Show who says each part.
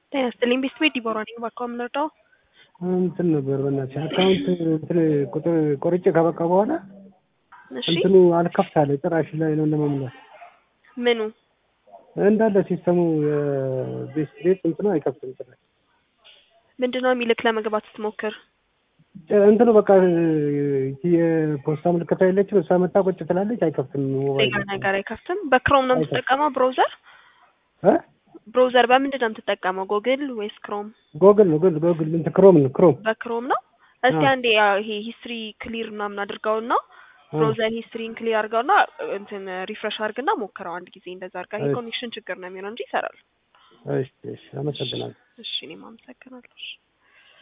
Speaker 1: ጤና ይስጥልኝ ቤት ቤት ዲቦራ ነኝ። እባክዎ የምንረዳው
Speaker 2: እንትን ነበር በእናትሽ አካውንት እንትን ቁጥር ቆርጬ ካበቃ በኋላ
Speaker 1: እሺ
Speaker 2: እንትኑ አልከፍት አለ ጭራሽ ላይ ነው ለመሙላት
Speaker 1: ምኑ
Speaker 2: እንዳለ ሲስተሙ የቤት ቤት እንትኑ አይከፍትም ጭራሽ
Speaker 1: ምንድን ነው የሚልክ ለመግባት ስትሞክር?
Speaker 2: ጭ- እንትኑ በቃ የፖስታ ምልክት የለችም እሷ መታ ቁጭ ትላለች አይከፍትም ሞባይል
Speaker 1: ሌላ ነገር አይከፍትም። በክሮም ነው የምትጠቀመው ብሮዘር?
Speaker 2: እ
Speaker 1: ብሮዘር በምንድን ነው የምትጠቀመው? ጎግል ወይስ ክሮም?
Speaker 2: ጎግል ነው ጎግል ጎግል እንትን ክሮም ነው ክሮም
Speaker 1: በክሮም ነው። እስቲ
Speaker 2: አዎ።
Speaker 1: አንዴ ያ ይሄ ሂስትሪ ክሊር ምናምን አድርገውና
Speaker 2: አዎ።
Speaker 1: ብሮዘር ሂስትሪን ክሊር አድርገውና እንትን ሪፍሬሽ አድርግና ሞክረው አንድ ጊዜ እንደዛ አድርጋ። ይሄ
Speaker 2: እሺ።
Speaker 1: ኮኔክሽን ችግር ነው የሚሆነው እንጂ ይሰራል።
Speaker 2: እሺ እሺ አመሰግናለሁ
Speaker 1: እሺ እኔም አመሰግናለሁ። እሺ።